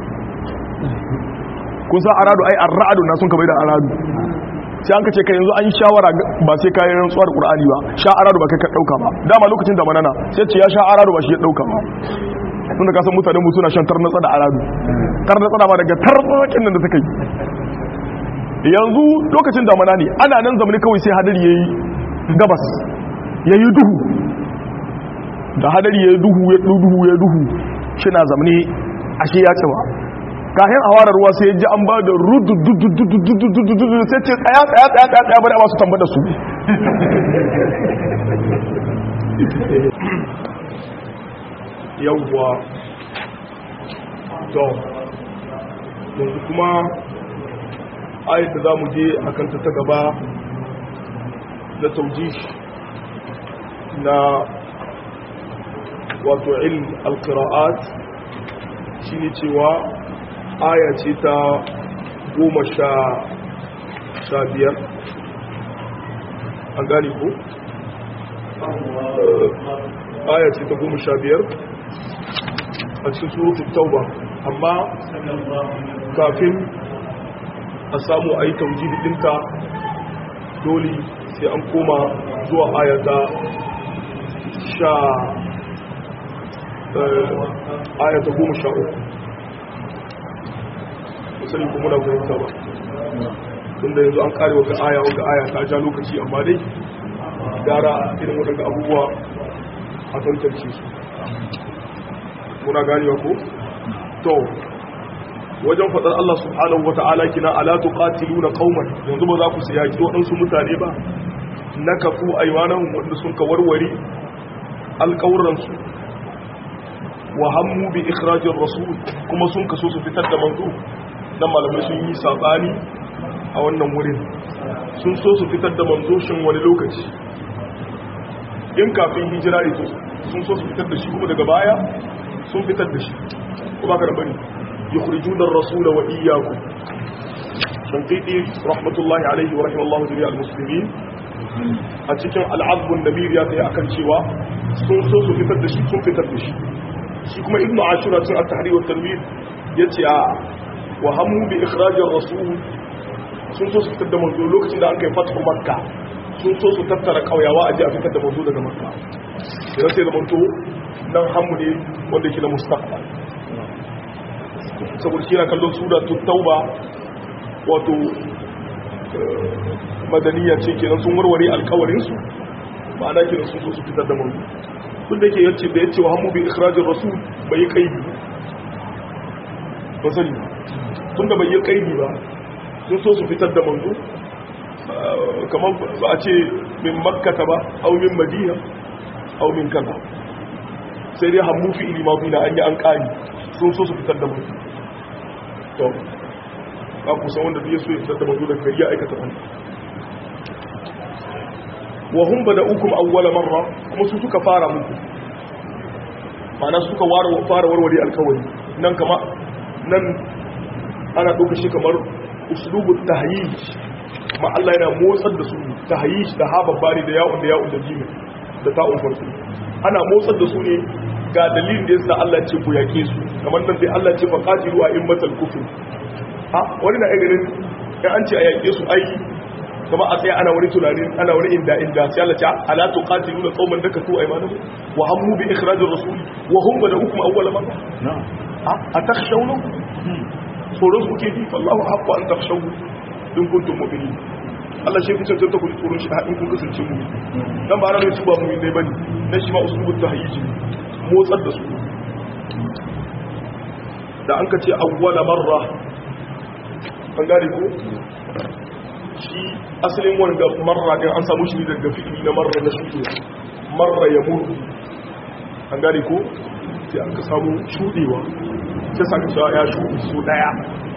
kun san aradu ai arra'adu na sun ka bai da aradu sai an ka ce ka yanzu an shawara ba sai kayan rantsuwa da qur'ani ba sha aradu ba kai ka dauka ba dama lokacin da manana sai ce ya sha aradu ba shi ya dauka ba tunda ka san mutanen mu suna shan tarnatsa da aradu tarnatsa ba daga tarnatsakin nan da suka yi yanzu lokacin damana ne ana nan zamani kawai sai hadari yayi gabas yayi duhu da hadari yayi duhu ya duhu ya duhu shina zamani ashe ya cewa kayan awara ruwa sai ji an ba da rudu sai ce tsaya tsaya tsaya tsaya tsaya bari a masu tambada su yawwa to yanzu kuma ayat da za mu je a kanta ta gaba na tauji na wato ilm alqira'at shine cewa aya ce ta goma sha sha biyar an gane ko aya ce ta goma sha biyar a cikin surutun tauba amma kafin a samu a yi taujiri ɗinka dole sai an koma zuwa ayata sha ayata goma sha uku musali kuma na fahimta ba tunda yanzu an kare wata aya wata aya ta ja lokaci amma dai gara irin waɗanda abubuwa a tantance su muna ganewa ko to wajen faɗar Allah subhanahu wa ta'ala kina ala tuqatiluna qauman yanzu ba za ku siyaki waɗansu mutane ba nakafu aymanahum wanda sun ka warware alƙawransu wa hammu bi ikhrajir rasul kuma sun kaso su fitar da manzo dan malamai sun yi sabani a wannan wurin sun so su fitar da manzo shin wani lokaci in kafin hijira ito sun so su fitar da shi kuma daga baya sun fitar da shi kuma ka bari yukhrijuna ar-rasula wa iyyakum shanqiti rahmatullahi alayhi wa rahimallahu jami'al muslimin a cikin al-azb an-nabir ya kai akan cewa sun so su fitar da shi sun fitar da shi shi kuma ibnu ashura cikin at-tahrir wa tanwir yace a wa hamu bi ikhraj ar-rasul sun so su fitar da manzo lokacin da an kai fatu makka sun so su tattara kauyawa a ji a fitar da manzo daga makka idan sai da manto nan hamu ne wanda yake na mustaqbal saboda shi na kallon sura tauba wato madaniya ce kenan sun warware alkawarin su ma'ana kenan sun so su fitar da manzo tun da yake yace da yace wa hamu bi ikhrajir rasul bai kaidi ba sani tunda bai yi kaidi ba sun so su fitar da manzo kamar ba a ce min makkata ba au min madina au min kaza sai dai hammu fi ilima na an yi an kari sun so su fitar da manzo to ba ku san wanda zai so ya fitar da manzo daga gari ya aikata wani wa hum bada'ukum awwala marra kuma su suka fara muku ma'ana suka fara warware alkawari nan kama nan ana ɗauka shi kamar uslubu tahyij ma Allah yana motsar da su tahyij da ha babbari da ya'un da ya'un da jimi da ta'un farko ana motsar da su ne ga dalilin da yasa Allah ce ku yake su kamar nan sai Allah ce fa qatilu a immatal kufr ha wani na ganin in an ce a yake su ai kuma a tsaye ana wani tunani ana wani inda inda sai Allah ce ala tuqatiluna qauman dakatu aymanuhum wa hammu bi ikhrajir rasul wa hum bada'ukum awwala marra na'am a takhshawna tsoron su ke ji fallahu haqqu an takhshawu in kuntum mu'minin Allah shi kusa ta ku tsoron shi in kun kasance mu dan ba ranar tuba mu ne bane dan shi ma uslubu tahyiji motsar da su da an ka ce awwala marra an gane ko shi asalin wanda marra din an samu shi daga fi'ili na marra na shuɗe marra ya muru an gane ko sai an ka samu shuɗewa sai saka cewa ya shuɗe su ɗaya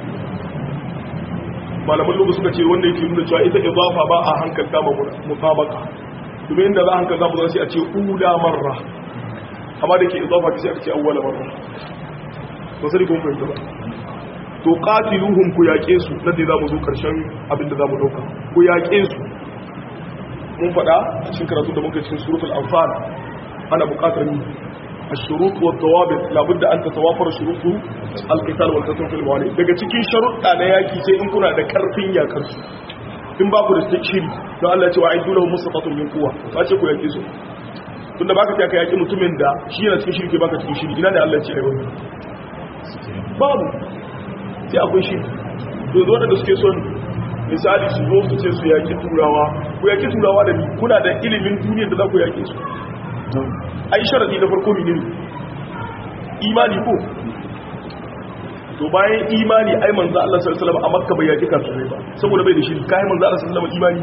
malaman lokaci suka ce wanda yake nuna cewa ita idafa ba a hankalta ma mutabaka domin inda za a hankalta mu sai a ce ula marra amma da ke idafa sai aka ce awwala marra ba sai kun fahimta ba to qatiluhum ku yaƙe su nan da zamu zo karshen abin da zamu dauka ku yaƙe su mun faɗa cikin karatu da muka cikin suratul anfal ana buƙatar ni الشروط والضوابط لابد ان تتوافر شروط القتال والقتل في الموانئ daga cikin sharuɗa na yaki sai in kuna da karfin yakar su in ba ku da shiri don Allah ya ce wa aidu lahu musafatun min quwwa ba ce ku yake su tunda baka ta kai yaki mutumin da shi yana cikin shiri ke baka cikin shiri ina da Allah ya ce ai wannan babu sai akwai shiri to zo da suke son misali su zo su ce su yaki turawa ku yaki turawa da ni kuna da ilimin duniyar da za ku yake su ai sharadi na farko ne imani ko to bayan imani ai manzo Allah sallallahu alaihi wasallam a Makka bai yaki kafirai ba saboda bai da shi kai manzo Allah sallallahu alaihi wasallam imani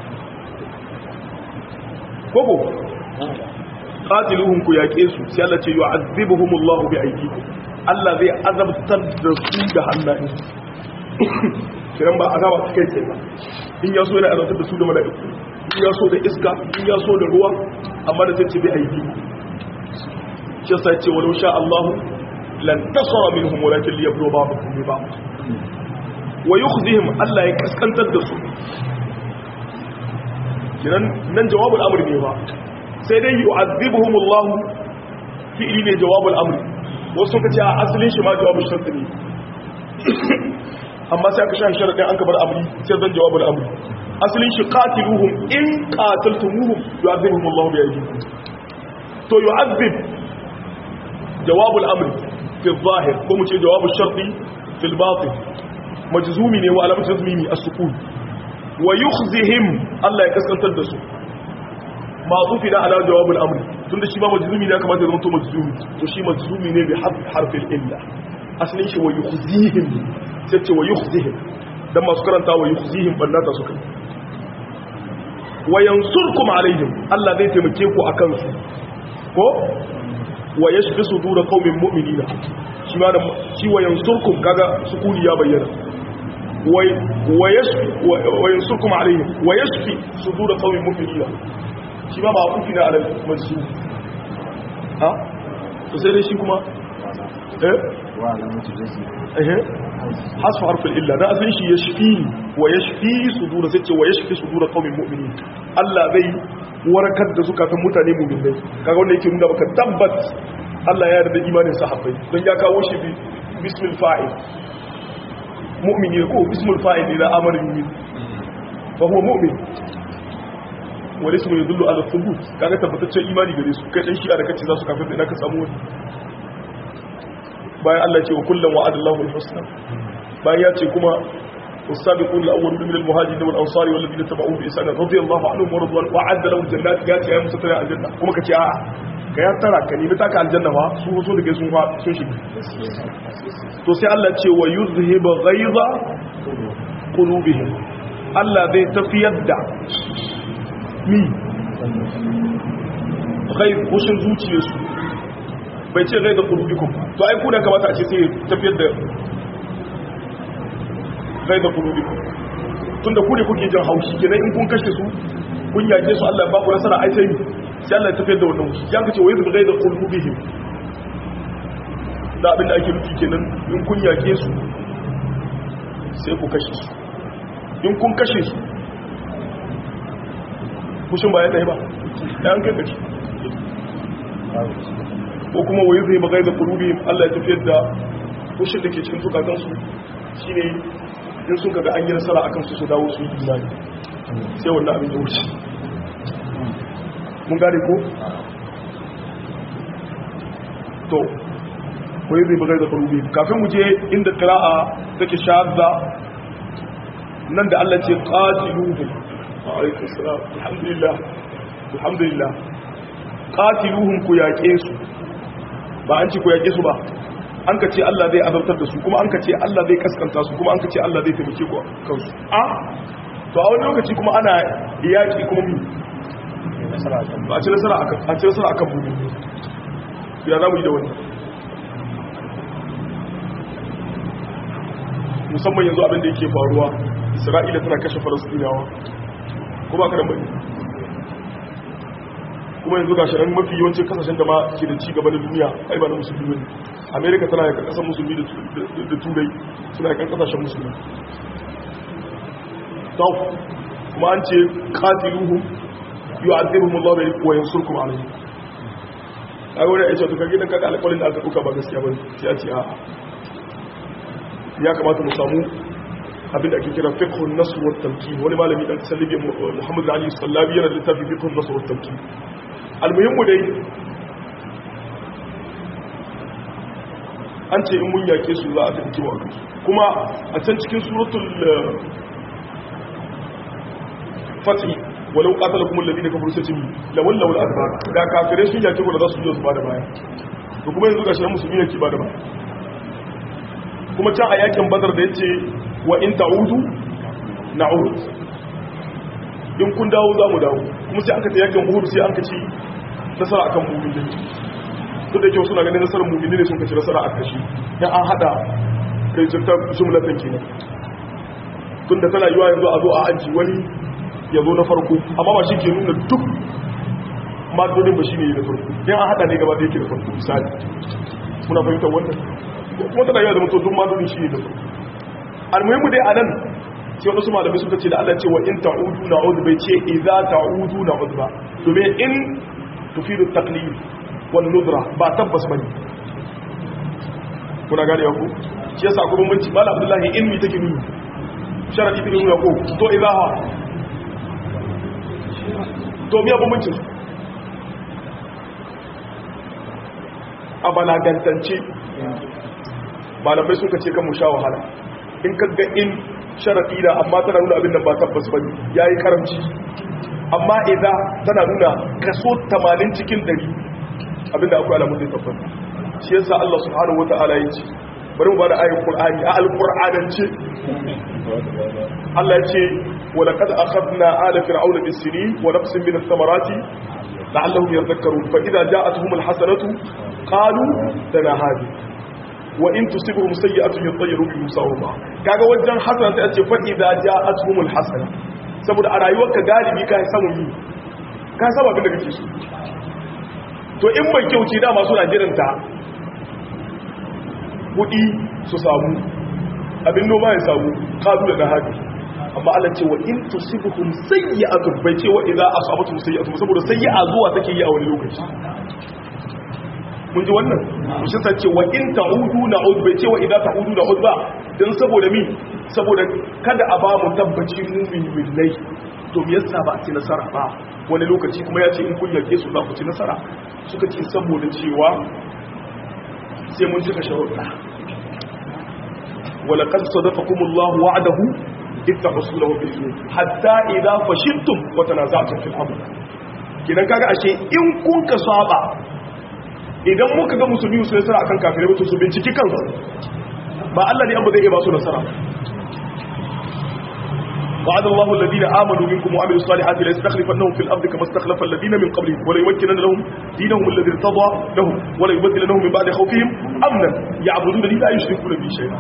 koko qatiluhum ku yake su sai Allah ce yu'azzibuhumullahu bi aydikum Allah zai azabtar da su da hannayen kiran ba azaba kai tsaye ba in ya so yana azabtar da su da mala'iku in ya so da iska in ya so da ruwa amma da tace bai aiki shi sai ce walau sha Allah lan tasara minhum walakin liyablu ba'dakum bi ba'd wa yukhzihim Allah ya kaskantar da su kiran nan jawabul amr ne ba sai dai yu'adhibuhum Allah fi'li ne jawabul amr wasu kace a asalin shi ma jawabul shart ne amma sai aka shan sharadin an kabar amri sai zan jawabul amr asalin shi qatiluhum in qataltumuhum yu'adhibuhum Allah bi aydikum to yu'adhib jawabul amr fi adh-dhahir ko mu ce jawabul sharti fi al-batin majzumi ne wa alamatu jazmimi as-sukun wa yukhzihim Allah ya kaskantar da su ma'tufi da ala jawabul amr tunda shi ba majzumi ne kamar da zama to majzumi to shi majzumi ne bi harfin illa asalin shi wa yukhzihim sai ce wa yukhzihim dan masu karanta wa yukhzihim bannata suka wa yansurkum alaihim Allah zai taimake ku akan su ko wa yashfi sudur qaumin mu'minina shi ma da shi wa yansurkum kaga sukuni ya bayyana wa yashfi wa yansurkum alaihim wa yashfi sudur qaumin mu'minina shi ma ba kufi na alal majzu ha to sai dai shi kuma eh wa alamatu jazmi eh hasfu harfin illa da asalin shi yashfi wa yashfi sudur sai ce wa yashfi sudur qaumin mu'minin Allah zai warkar da zukatan mutane mu'minai kaga wanda yake nuna baka tabbat Allah ya yarda imanin sahabbai don ya kawo shi bismil fa'il mu'mini ko bismil fa'il ila amarin mu'min fa huwa mu'min wani su mai dullu ala thubut kaga tabbataccen imani gare su kai dan shi a da kace za su kafin da ka samu wani bayan Allah ce wa kullum wa'ada Allahu al-husna bayan ya ce kuma والسابقون الأولون من المهاجرين والأنصار والذين تبعوه بإحسان رضي الله عنهم ورضوان وأعد لهم جنات جات يا مستتر الجنة kuma kace a'a ka ya tara ka nemi taka aljanna ba su so da sun fa sun shiga to sai Allah ce wa yuzhibu ghaiza qulubihim Allah zai tafiyar da mi ghaiz kushin zuciyarsu bai ce ghaiza qulubikum to ai ku da kamata a ce sai tafiyar da gai da kulubikum tun da ku ne kuke jin haushi kenan in kun kashe su kun yake su Allah ba ku nasara ai sai sai Allah ya tafiyar da wannan haushi yan kace wai da gai da kulubihim da abin da ake nufi kenan in kun yake su sai ku kashe su in kun kashe su kushin ba ya dai ba yan kai kace ko kuma wai zai ba gai da kulubihim Allah ya tafiyar da kushin da ke cikin zukatansu shine in sun kaga an yi nasara a kansu su dawo su yi imani sai wannan abin ya wuce mun gane ko? to kwaye zai bagai da farubi kafin mu je inda kira'a take shahadda nan da Allah ce qatiluhum alaikum salam alhamdulillah alhamdulillah qatiluhum ku yaƙe su ba an ci ku yaƙe su ba an ka ce Allah zai azabtar da su kuma an ka ce Allah zai kaskanta su kuma an ka ce Allah zai taimake ku kansu a to a wani lokaci kuma ana yaki kuma mi ba a ci nasara akan a ci nasara akan mu ya za mu yi da wani musamman yanzu abin da yake faruwa Isra'ila tana kashe Falastinawa kuma ka da bane kuma yanzu ga shirin mafi yawancin kasashen da ma ke da ci gaba da duniya ai ba na musulmi ne amerika tana yakan kasar musulmi da turai suna yakan kasashen musulmi tau kuma an ce katiluhu yi wa adiruhun Allah bai wa yin surkum a rai a wani ya ce tuka gidan kaga alƙalin da aka ɗuka ba gaskiya ba sai a ce a ya kamata mu samu abin da ake kira fiqhun nasr wa tamkin wani malami dan kasar libya muhammad ali sallabi yana da littafi fiqhun nasr wa tamkin almuhimmu dai an ce in mun yake su za a tafi kiwa kuma a can cikin suratul fatih walau qatala kumul ladina kafaru sajimi la walla wal adbar da kafirai sun yake ku da za su yi su bada baya to kuma yanzu gashi musulmi ne ke bada baya kuma can a yakin badar da yace wa in ta'udu na'ud in kun dawo za mu dawo kuma sai aka ta yakin uhud sai an ka ci nasara akan mu'minin duk da kyau suna ganin nasarar mu'minin ne sun kaci nasara a kashi ya an hada kai jirta jumlatan kenan tunda tana yiwa yanzu a zo a aji wani ya zo na farko amma ba shi ke nuna duk madodin ba shi ne na farko yan an hada ne gaba da yake da farko misali muna fahimtar wannan kuma tana yawa da mutum duk malolin shi ne da farko almuhimmu dai anan sai wasu malamai suka ce da Allah ce wa in ta'udu na'ud bai ce idza ta'udu na'ud ba domin in tufidu taqlid wal nudra ba tabbas bane kuna gane ku shi yasa kuma mun ci malam Abdullahi in mi take nuni sharadi take nuni ko to idza ha to biya bambancin a balagantance malamai suka ce kan mu sha wahala in ka ga in sharafi da amma tana nuna abin da ba tabbas ba ya yi karamci amma idan tana nuna kaso 80 cikin 100 abin da akwai alamun zai tabbas shi yasa Allah subhanahu wa ta'ala ya ce bari mu bada ayin qur'ani a alqur'anance Allah ya ce wa laqad akhadna ala fir'auna bis-sinin wa nafsin min ath-thamarati la'allahum yadhakkarun fa idza ja'atuhum al-hasanatu qalu lana hadhihi wa in tusibuhum sayyi'atun yatayyaru bi musawma kaga wajen hasana sai a ce fa idza ja'atuhumul hasana saboda a rayuwarka galibi ka samu yi ka saba abin da kake so to in mai kyau ce dama suna jiranta kudi su samu abin noma ya samu kazu da hadi amma Allah ce wa in tusibuhum sayyi'atun bai ce wa idza asabatuhum sayyi'atun saboda sayyi'a zuwa take yi a wani lokaci mun ji wannan shi sa ce wa in ta'udu na'ud bai ce wa idza ta'udu na'ud ba dan saboda mi saboda kada a ba mu tabbaci mu'min billahi to me yasa ba a ci nasara ba wani lokaci kuma ya ce in kun yake su za ku ci nasara suka ce saboda cewa sai mun cika sharuɗa wa laqad sadaqakumullahu wa'adahu ittaqasulahu bil hatta idza fashiltum wa tanaza'tum fil amr kidan kaga ashe in kun ka saba idan muka ga musulmi su nasara akan kafirai mutu su binciki kansu ba Allah ne abu zai ba su nasara وعد الله الذين آمنوا منكم وعملوا الصالحات ليستخلفنهم في الأرض كما استخلف الذين من قبلهم وليمكنن لهم دينهم الذي ارتضى لهم وليبدلنهم من بعد خوفهم أمنا يعبدونني لا يشركون بي شيئا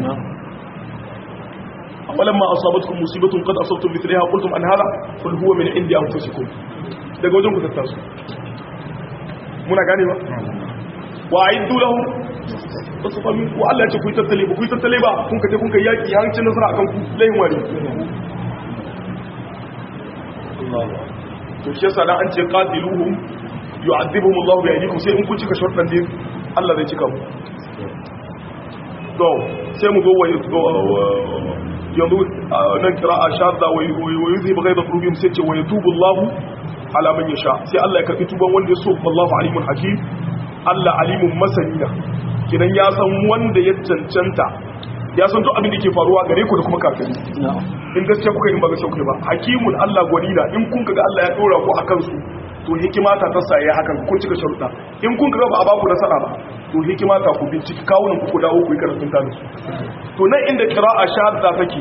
ولما أصابتكم مصيبة قد أصبتم مثلها قلتم أن هذا قل هو من عند أنفسكم daga wajen ku tattasu muna gane ba wa aiddu lahum tasfami wa Allah ya ce ku tattale ba ku tattale ba kun kaje kun kai yaki hancin nasara akan ku layin wani to shi yasa dan an ce qatiluhum yu'adhibuhum Allah bi aydikum sai in kun cika shortan din Allah zai cika mu to sai mu go wa yanzu nan qira'a shadda wa yuzhibu ghayda qulubihim sai ce wa yatubu Allah ala man yasha sai Allah ya karbi tuban wanda ya so wallahu alimun hakim Allah alimun masanina kidan ya san wanda ya cancanta ya san duk abin da ke faruwa gare ku da kuma kafin in gaskiya kuka yi ba gaskiya kuka ba hakimun Allah gwanina in kun kaga Allah ya dora ku akan su to hikima ta tassa ya hakan kun cika sharuɗa in kun kaga ba a baku nasara ba to hikima ta ku binciki kawunan ku ku dawo ku yi karatun ta su to nan inda qira'a shahada take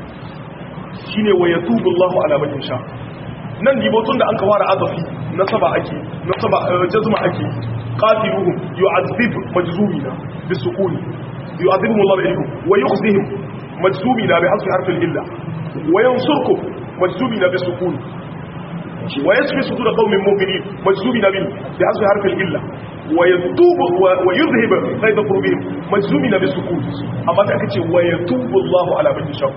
shine wa yatubu Allahu ala man yasha nan dibotun da an kawara azafi nasaba ake nasaba jazma ake qatiluhum yu'adhib majzumina bisukuni yu'adhibuhum Allah bi'ilhum wa yukhzihim majzumina bi hasbi harfi al-illa wa yansurkum majzumina bisukuni wa yasfi sudur qaumin mu'minin majzumina bi hasbi harfi al-illa wa yatubu wa yuzhib ghayda qulubihim majzumina bisukuni amma da aka ce wa yatubu Allah ala man yasha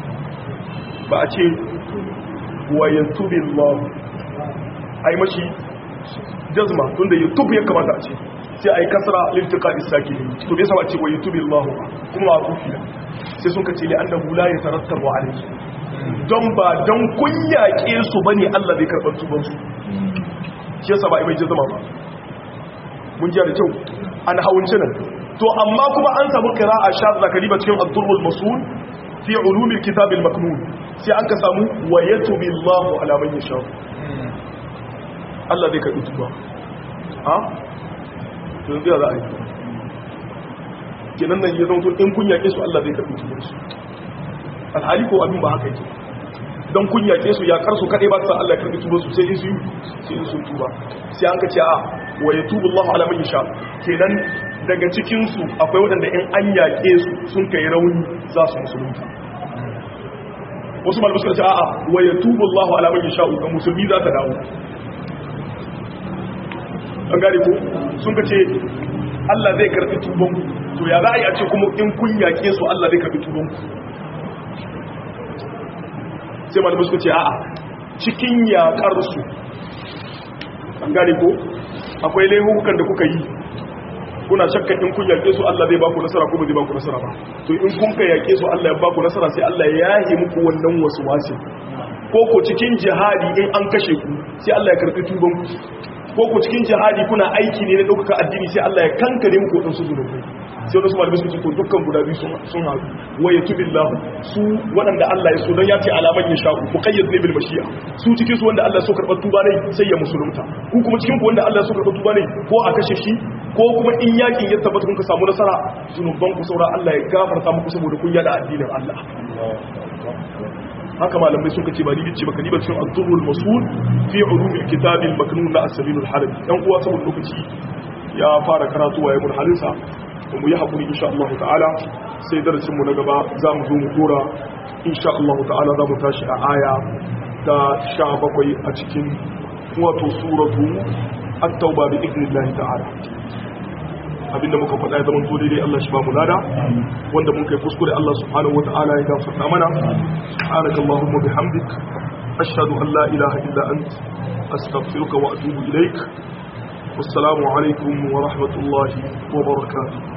ba a ce wa yatubi Allah ai mashi jazma tunda yatub ya kamata a ce sai ai kasra liltiqa isaki to bai saba ce wa yatubi Allah kuma a kufi sai sun kace li annahu la yatarattabu alayhi don ba don kun yaƙe su bane Allah zai karɓar tuban su shi yasa ba ai mai jazma ba mun ji da kyau an hawunci nan to amma kuma an samu qira'a shadda kariba cikin ad-durrul masul fi ulumil kitabil maknun sai an ka samu wa yatubi Allahu ala man yasha Allah zai karbi tuba ha to yanzu ya za a yi kenan nan ya zama to in kun yake su Allah zai karbi tuba su alhali ko abin ba haka yake dan kun yake su ya karsu kadai ba ta Allah ya karbi tuba su sai in su sai in sun tuba sai an ka ce a wa yatubu Allahu ala man yasha kenan daga cikin su akwai waɗanda in an yake su sun kai rauni za su musulunta wasu malamai suka ce a'a wa yatubu Allahu ala man yasha'u ga musulmi za ta dawo an gane ko sun ka ce Allah zai karbi tuban to ya za a yi a ce kuma in kun yaƙe su Allah zai karbi tuban sai malamai suka ce a'a cikin yaƙar su an gane ko akwai laihukan da kuka yi kuna shakka in kun yaƙe su Allah zai baku nasara ko ba zai baku nasara ba to in kun ka yaƙe su Allah ya baku nasara sai Allah ya yahe muku wannan wasu wasi ko ko cikin jihadi in an kashe ku sai Allah ya karɓi tuban ku ko ko cikin jihadi kuna aiki ne na ɗaukaka addini sai Allah ya kankare muku waɗansu zunubai sai wani su malamai suka ce to dukkan guda biyu sun haɗu wa ya tubi Allah su waɗanda Allah ya so don ya ce alaman ya sha'u ku kayyade ne bil mashi'a su cikin su wanda Allah ya so karɓar tuba ne sai ya musulunta ku kuma cikin ku wanda Allah ya so karɓar tuba ne ko a kashe shi ko kuma in yakin ya tabbata kun ka samu nasara zunuban ku saura Allah ya gafarta muku saboda kun yada addinin Allah haka malamai suka ce ba ni bice baka ni ba cikin az-zurrul masul fi ulumil kitabil maknun na as-sabilul harbi dan uwa saboda lokaci ya fara karatu wa yayin halinsa to mu yi hakuri insha Allah ta'ala sai darasin mu na gaba za mu zo mu dora insha Allah ta'ala za mu tashi a aya ta 17 a cikin wato suratu at-tauba bi idnillahi ta'ala abinda muka faɗa ya zama to daidai Allah shi ba mu lada wanda mun kai kuskure Allah subhanahu wata'ala ya gafarta mana subhanaka allahumma bihamdik ashhadu an la ilaha illa ant astaghfiruka wa atubu ilaik wassalamu alaikum wa rahmatullahi wa barakatuh